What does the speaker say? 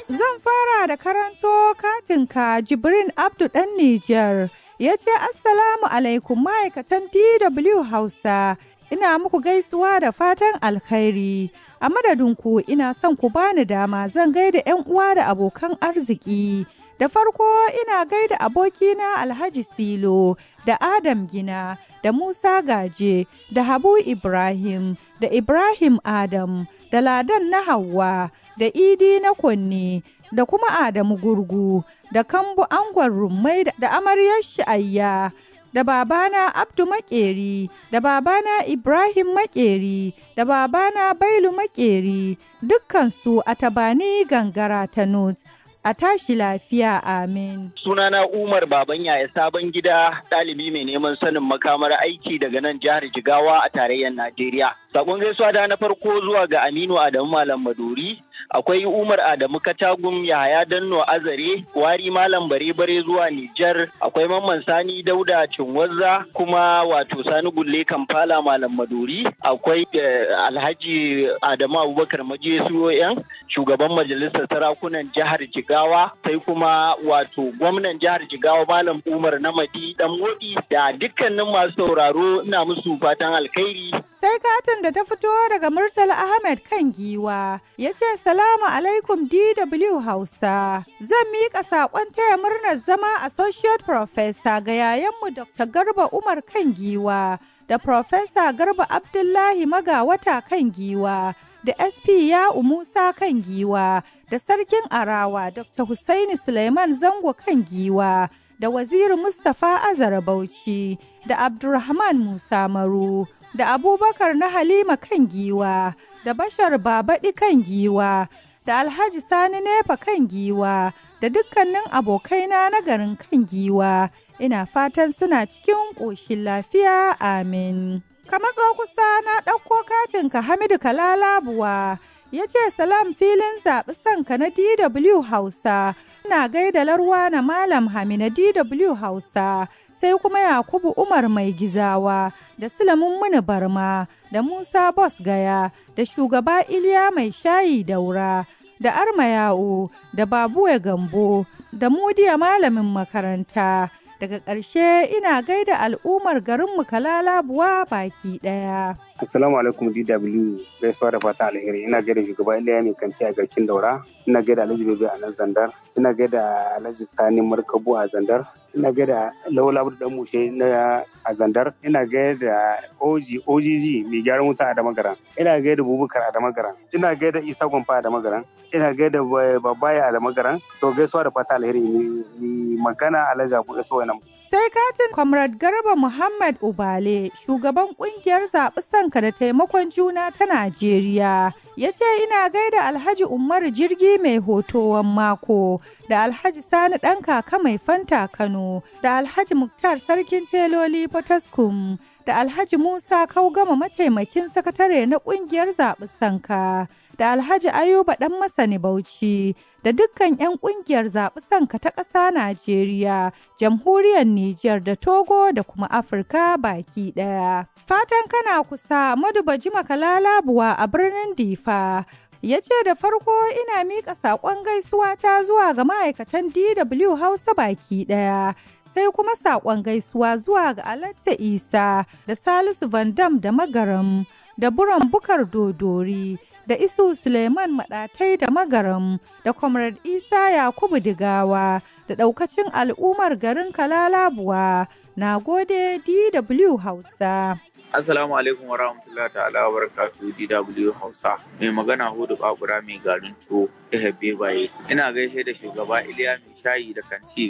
Zan fara da karanto katinka Jibrin Abdu ɗan Nijar. Ya ce Assalamu alaikum ma'aikatan DW Hausa. Ina muku gaisuwa da fatan alkhairi. A madadinku ina son ku bani dama zan gaida 'yan uwa da abokan arziki. Da farko ina gaida abokina Alhaji Silo da Adam Gina da Musa Gaje da Habu Ibrahim da Ibrahim Adam da Ladan na Hauwa da Idi na Kunne da kuma Adamu Gurgu da Kambu Angon Rummai da Amaryar Sha'ayya da babana Abdu Makeri da babana Ibrahim Makeri da babana Bailu Makeri dukkansu a tabani gangara ta Nut. a tashi lafiya amin. Sunana Umar Baban Yaya Sabon Gida ɗalibi mai neman sanin makamar aiki daga nan jihar Jigawa a tarayyar Najeriya. Sakon gaisuwa da na farko zuwa ga Aminu Adamu Malam Maduri, akwai Umar Adamu Katagum Yahaya Danno Azare, Wari Malam Bare Bare zuwa Nijar, akwai Mamman Sani Dauda Cinwazza kuma wato Sani Gulle Kampala Malam Maduri, akwai Alhaji Adamu Abubakar Maje Suyoyan, shugaban majalisar sarakunan jihar Jigawa, sai kuma wato gwamnan jihar Jigawa Malam Umar Namadi Dan Modi da dukkanin masu sauraro ina musu fatan alkhairi. Sai katin da ta fito daga Murtala Ahmed kan giwa ya ce salamu alaikum DW Hausa. Zan miƙa saƙon taya murnar zama Associate Professor ga yayanmu Dr. Garba Umar kan giwa da Professor Garba Abdullahi Magawata kan giwa da SP Ya'u Musa kan giwa da Sarkin Arawa Dr. Hussaini Suleiman Zango kan giwa da Waziri Mustapha Azara Bauchi da Abdulrahman Musa Maru. da abubakar na halima kan giwa da bashar babaɗi kan giwa da alhaji sani nefa kan giwa da dukkanin abokaina na garin kan giwa ina fatan suna cikin ƙoshin lafiya amin ka matso kusa na ɗauko katinka hamidu kalalabuwa ya ce salam filin zaɓi sanka na dw hausa ina gaida larwa na malam hami na dw hausa sai kuma Yakubu Umar mai gizawa da Sulamun Muni Barma da Musa Bos Gaya da shugaba Iliya mai shayi daura da Armayao da Babuwe Gambo da Mudiya malamin makaranta. Daga ƙarshe ina gaida al'ummar garinmu Kalalabuwa baki ɗaya. Assalamu alaikum DW gaisuwa da fata alheri ina gaida shugaba Iliya mai kanti a garkin daura ina gaida Alhaji Bebe a nan Zandar ina gaida Alhaji Sani Markabu a Zandar ina gaida Lawal Abdu Dan Mushe na a Zandar ina gaida OG OGG mai gyaran wuta a Damagaran ina gaida Bubukar a Damagaran ina gaida Isa Gwamfa a Damagaran ina gaida Babaya a Damagaran to gaisuwa da fata alheri ni magana Alhaji Abu Iso nan Sai katin Comrade Garba Muhammad Ubale, shugaban kungiyar zaɓi sanka da taimakon juna ta Najeriya, ya ce ina gaida Alhaji Umar jirgi mai hotowan mako, da Alhaji Sani ɗan kaka mai fanta Kano, da Alhaji Muktar Sarkin Teloli Potaskum, da Alhaji Musa Kaugama mataimakin sakatare na kungiyar zaɓi sanka. da Alhaji Ayuba ɗan Masani Bauchi da dukkan 'yan ƙungiyar zaɓi sanka ta ƙasa Najeriya, jamhuriyar Nijar da Togo da kuma Afirka baki ɗaya. Fatan kana kusa maduba jima kalalabuwa a birnin Difa. Ya ce da farko ina miƙa saƙon gaisuwa ta zuwa ga ma'aikatan DW Hausa baki ɗaya. sai kuma saƙon gaisuwa zuwa ga Alatta Isa da Salisu Van Dam da Magaram da Buran Bukar Dodori da Isu Suleiman Maɗatai da Magaram da Comrade Isa Yakubu Digawa da ɗaukacin al'ummar garin Kalalabuwa. Na gode DW Hausa. Assalamu alaikum wa rahmatullahi ta'ala wa barakatuhu DW Hausa. Mai magana Hudu Babura mai garin tuwo Ehebe Baye. Ina gaishe da shugaba Iliya mai shayi da kanti